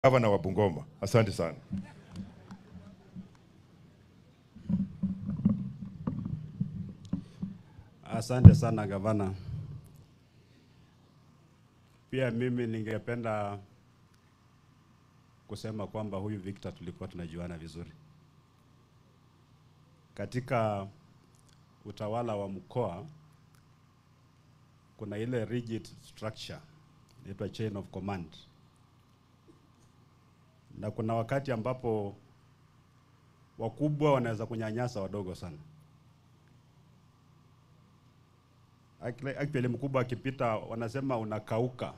gavana wa Bungoma. Asante sana. Asante sana gavana. Pia mimi ningependa kusema kwamba huyu Victor tulikuwa tunajuana vizuri katika utawala wa mkoa. Kuna ile rigid structure inaitwa chain of command, na kuna wakati ambapo wakubwa wanaweza kunyanyasa wadogo sana. Actually, actually mkubwa akipita wanasema unakauka.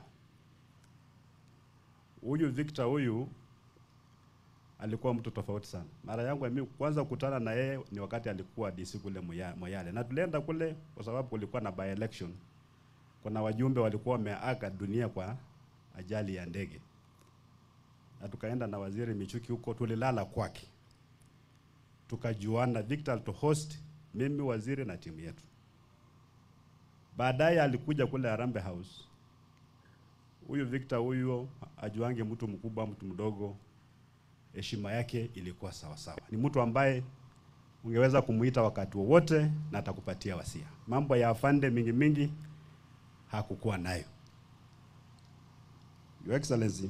Huyu Victor huyu alikuwa mtu tofauti sana. Mara yangu ya mimi kwanza kukutana na yeye ni wakati alikuwa DC kule Moya- Moyale, na tulienda kule kwa sababu kulikuwa na by election. Kuna wajumbe walikuwa wameaga dunia kwa ajali ya ndege, na tukaenda na waziri Michuki huko, tulilala kwake, tukajuana. Victor to host mimi, waziri na timu yetu. Baadaye alikuja kule Harambee House. Huyu Victor huyo ajuange mtu mkubwa, mtu mdogo, heshima yake ilikuwa sawa sawa. Ni mtu ambaye ungeweza kumuita wakati wowote na atakupatia wasia. Mambo ya afande mingi mingi hakukuwa nayo. Your Excellency,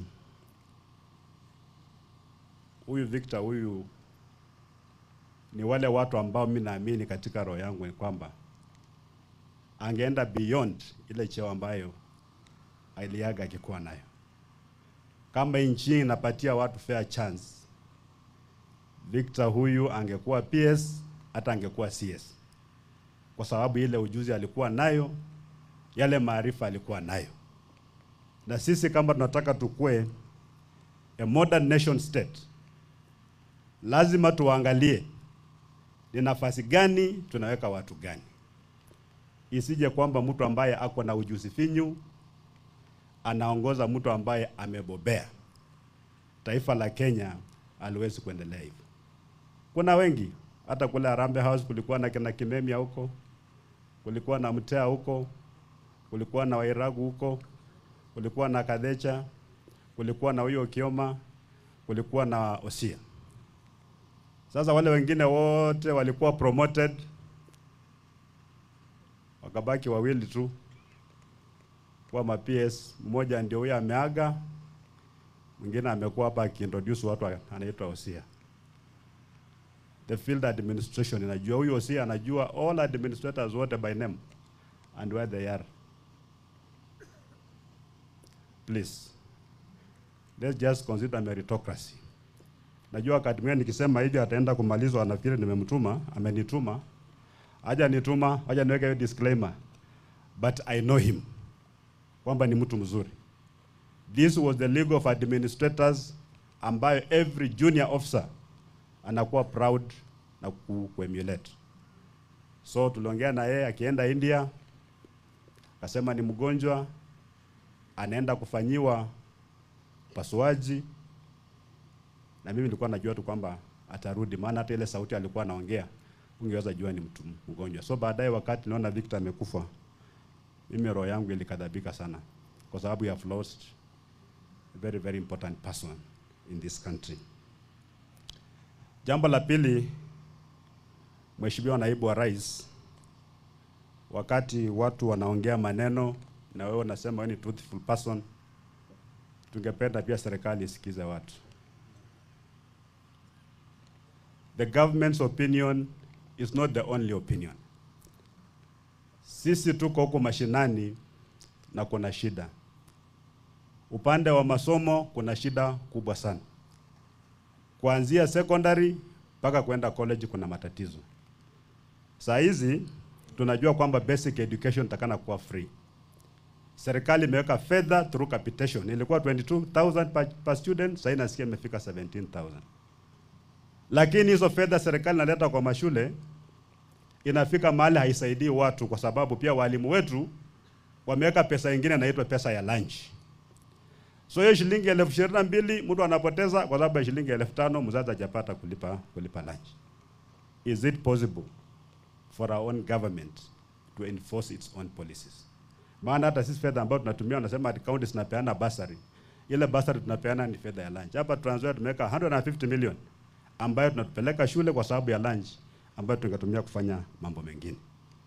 huyu Victor huyu ni wale watu ambao mimi naamini katika roho yangu ni kwamba angeenda beyond ile cheo ambayo aliaga akikuwa nayo. Kama nchi inapatia watu fair chance, Victor huyu angekuwa PS hata angekuwa CS, kwa sababu ile ujuzi alikuwa nayo, yale maarifa alikuwa nayo. Na sisi kama tunataka tukue a modern nation state, lazima tuangalie ni nafasi gani tunaweka watu gani isije kwamba mtu ambaye ako na ujuzi finyu anaongoza mtu ambaye amebobea. Taifa la Kenya aliwezi kuendelea hivyo. Kuna wengi hata kule Harambee House kulikuwa na kina Kimemia huko, kulikuwa na Mtea huko, kulikuwa na Wairagu huko, kulikuwa na Kadhecha, kulikuwa na huyo Kioma, kulikuwa na Osia. Sasa wale wengine wote walikuwa promoted wakabaki wawili tu kwa ma PS. Mmoja ndio huyo ameaga, mwingine amekuwa hapa akiintroduce watu anaitwa Osia. The field administration inajua huyo Osia, anajua all administrators wote by name and where they are. Please let's just consider meritocracy. Najua wakati mwingine nikisema hivi ataenda kumalizwa, anafikiri nimemtuma, amenituma haja nituma, haja niweke hiyo disclaimer, but I know him kwamba ni mtu mzuri. This was the league of administrators ambayo every junior officer anakuwa proud na ku, kuemulate. So tuliongea na yeye akienda India, akasema ni mgonjwa, anaenda kufanyiwa pasuaji, na mimi nilikuwa najua tu kwamba atarudi, maana hata ile sauti alikuwa anaongea ungeweza jua ni mtu mgonjwa. So baadaye wakati naona Victor amekufa, mimi roho yangu ilikadhabika sana, kwa sababu you have lost a very very important person in this country. Jambo la pili, Mheshimiwa Naibu wa Rais, wakati watu wanaongea maneno na wewe unasema wewe ni truthful person, tungependa pia serikali isikize watu. The government's opinion is not the only opinion. Sisi tuko huko mashinani na kuna shida. Upande wa masomo kuna shida kubwa sana. Kuanzia secondary mpaka kwenda college kuna matatizo. Saa hizi tunajua kwamba basic education takana kuwa free. Serikali imeweka fedha through capitation. Ilikuwa 22,000 per, per student, sasa nasikia imefika 17,000 lakini hizo fedha serikali inaleta kwa mashule inafika mahali haisaidii watu, kwa sababu pia walimu wetu wameweka pesa ingine inaitwa pesa ya lunch. So hiyo shilingi elfu ishirini na mbili mtu anapoteza kwa sababu ya shilingi elfu tano mzazi hajapata kulipa, kulipa lunch. Is it possible for our own government to enforce its own policies? Maana hata sisi fedha ambayo tunatumia, wanasema county zinapeana basari ile basari tunapeana ni fedha ya lunch. Hapa Trans Nzoia tumeweka 150 million ambayo tunatupeleka shule kwa sababu ya lunch ambayo tungetumia kufanya mambo mengine.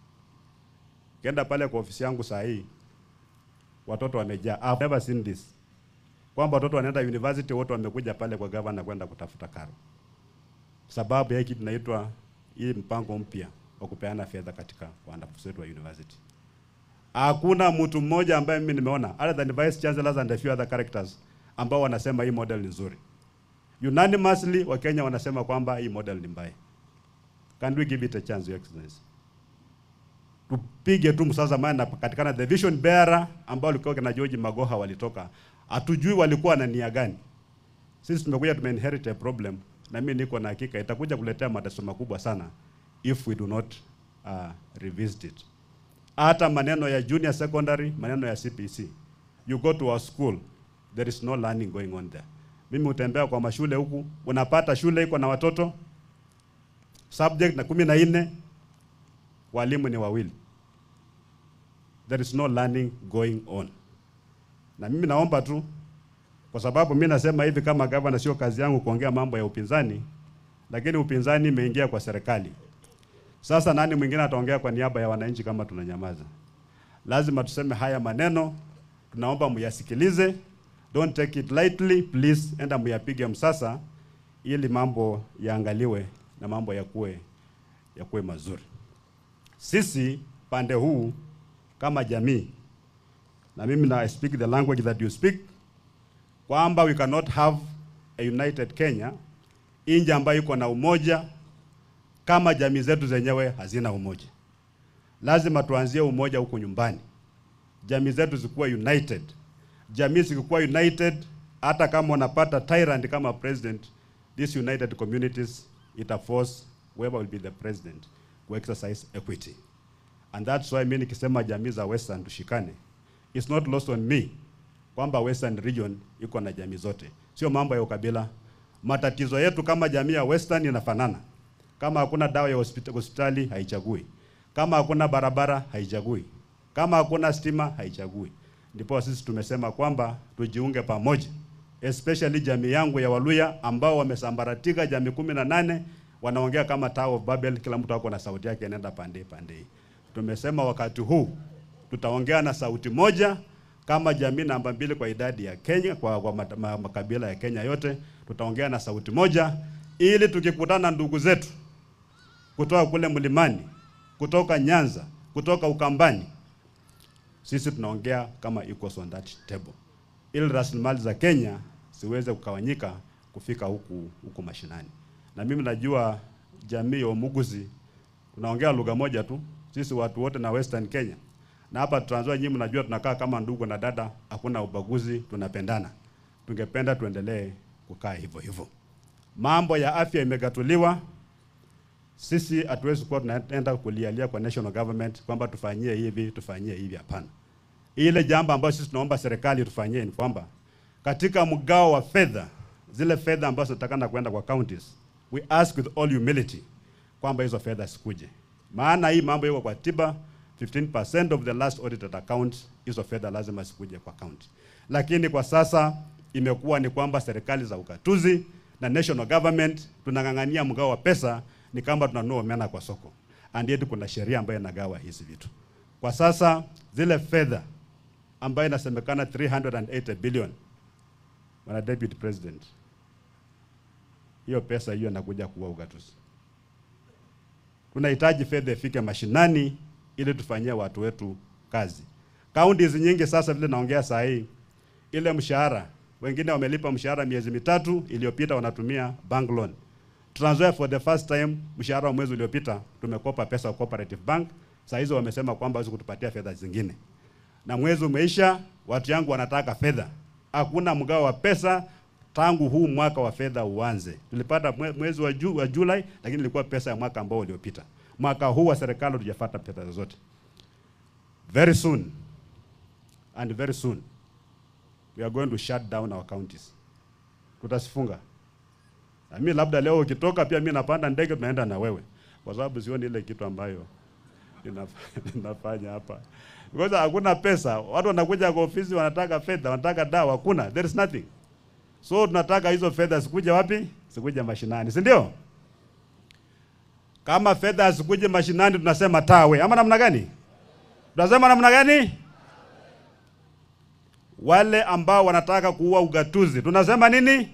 Kenda pale kwa ofisi yangu saa hii watoto wamejaa. I've never seen this. Kwamba watoto wanaenda university wote wamekuja pale kwa governor kwenda kutafuta karo. Sababu ya hiki tunaitwa hii mpango mpya wa kupeana fedha katika wanafunzi wetu wa university. Hakuna mtu mmoja ambaye mimi nimeona other than vice chancellors and a few other characters ambao wanasema hii model ni nzuri. Unanimously Wakenya wanasema kwamba hii model ni mbaya. Can we give it a chance, Your Excellency? Tupige tu msasa maana katikana the vision bearer ambao walikuwa kina George Magoha walitoka. Hatujui walikuwa na nia gani. Sisi tumekuja tumeinherit a problem na mimi niko na hakika itakuja kuletea matatizo makubwa sana if we do not uh, revisit it. Hata maneno ya junior secondary, maneno ya CPC. You go to our school, there is no learning going on there. Mimi utembea kwa mashule huku, unapata shule iko na watoto subject na kumi na nne, walimu ni wawili. There is no learning going on. Na mimi naomba tu kwa sababu mimi nasema hivi kama gavana, sio kazi yangu kuongea mambo ya upinzani, lakini upinzani imeingia kwa serikali. Sasa nani mwingine ataongea kwa niaba ya wananchi kama tunanyamaza? Lazima tuseme haya maneno, tunaomba muyasikilize. Don't take it lightly please, enda muyapige msasa ili mambo yaangaliwe na mambo yakuwe yakuwe mazuri. Sisi pande huu kama jamii, na mimi na I speak the language that you speak, kwamba we cannot have a united Kenya, nchi ambayo iko na umoja kama jamii zetu zenyewe hazina umoja. Lazima tuanzie umoja huko nyumbani, jamii zetu zikuwa united. Jamii zikikuwa united, hata kama unapata tyrant kama president, these united communities ita force whoever will be the president to exercise equity. And that's why mimi nikisema jamii za Western tushikane, it's not lost on me kwamba Western region iko na jamii zote, sio mambo ya ukabila. Matatizo yetu kama jamii ya Western inafanana. Kama hakuna dawa ya hospitali, hospitali haichagui. Kama hakuna barabara haichagui. Kama hakuna stima haichagui. Ndipo sisi tumesema kwamba tujiunge pamoja, especially jamii yangu ya Waluya ambao wamesambaratika, jamii kumi na nane wanaongea kama Tower of Babel, kila mtu ako na sauti yake inaenda pande pande. Tumesema wakati huu tutaongea na sauti moja kama jamii namba mbili kwa idadi ya Kenya, kwa, kwa mat- ma- makabila ya Kenya yote, tutaongea na sauti moja ili tukikutana na ndugu zetu kutoka kule mlimani, kutoka Nyanza, kutoka Ukambani, sisi tunaongea kama equals on that table, ili rasilimali za Kenya siweze kukawanyika kufika huku huku mashinani. Na mimi najua jamii ya Umuguzi tunaongea lugha moja tu, sisi watu wote na Western Kenya, na hapa Trans Nzoia, nyinyi mnajua tunakaa kama ndugu na dada, hakuna ubaguzi, tunapendana. Tungependa tuendelee kukaa hivyo hivyo. Mambo ya afya imegatuliwa, sisi hatuwezi kuwa tunaenda kulialia kwa national government kwamba tufanyie hivi tufanyie hivi. Hapana, ile jambo ambayo sisi tunaomba serikali tufanyie ni kwamba katika mgao wa fedha, zile fedha ambazo zinatakana kwenda kwa counties, we ask with all humility kwamba hizo fedha sikuje, maana hii mambo iko kwa tiba 15% of the last audited account, hizo fedha lazima sikuje kwa county. Lakini kwa sasa imekuwa ni kwamba serikali za ukatuzi na national government tunang'ang'ania mgao wa pesa ni kama tunanunua omena kwa soko, and yet kuna sheria ambayo inagawa hizi vitu. Kwa sasa zile fedha ambayo inasemekana 380 billion, Bwana Deputy President, hiyo pesa hiyo inakuja kuwa ugatuzi. Tunahitaji fedha ifike mashinani ili tufanyie watu wetu kazi. Counties nyingi sasa, vile naongea saa hii, ile mshahara, wengine wamelipa mshahara miezi mitatu iliyopita, wanatumia bank loan. Trans Nzoia for the first time, mshahara wa mwezi uliopita tumekopa pesa kwa Cooperative Bank. Saa hizo wamesema kwamba hawezi kutupatia fedha zingine, na mwezi umeisha, watu yangu wanataka fedha. Hakuna mgao wa pesa tangu huu mwaka wa fedha uanze. Tulipata mwe- mwezi wa, ju, wa Julai, lakini ilikuwa pesa ya mwaka ambao uliopita. Mwaka huu wa serikali hatujafuata pesa zozote. Very soon and very soon we are going to shut down our counties. Tutasifunga. Na mimi labda leo ukitoka pia mimi napanda ndege tunaenda na wewe, kwa sababu sioni ile kitu ambayo ninaf- ninafanya hapa because hakuna pesa. Watu wanakuja kwa ofisi wanataka fedha, wanataka dawa, hakuna, there is nothing. So tunataka hizo fedha zikuje wapi? Zikuje mashinani, si ndio? Kama fedha hazikuje mashinani, tunasema tawe, ama namna gani? Tunasema namna gani? Wale ambao wanataka kuua ugatuzi, tunasema nini?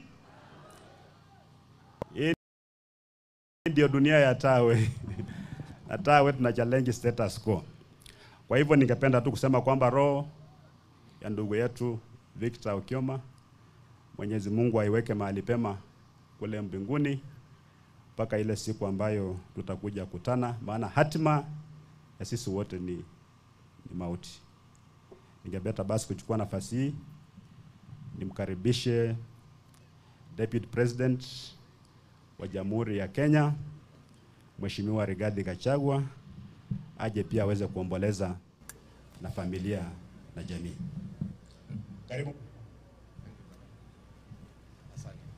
Hii ndio dunia ya tawe na tawe tuna challenge status quo. Kwa hivyo ningependa tu kusema kwamba roho ya ndugu yetu Victor Okioma, Mwenyezi Mungu aiweke mahali pema kule mbinguni mpaka ile siku ambayo tutakuja kutana, maana hatima ya sisi wote ni, ni mauti. Ningependa basi kuchukua nafasi hii nimkaribishe Deputy President wa Jamhuri ya Kenya Mheshimiwa Rigathi Gachagua aje pia aweze kuomboleza na familia na jamii. Karibu.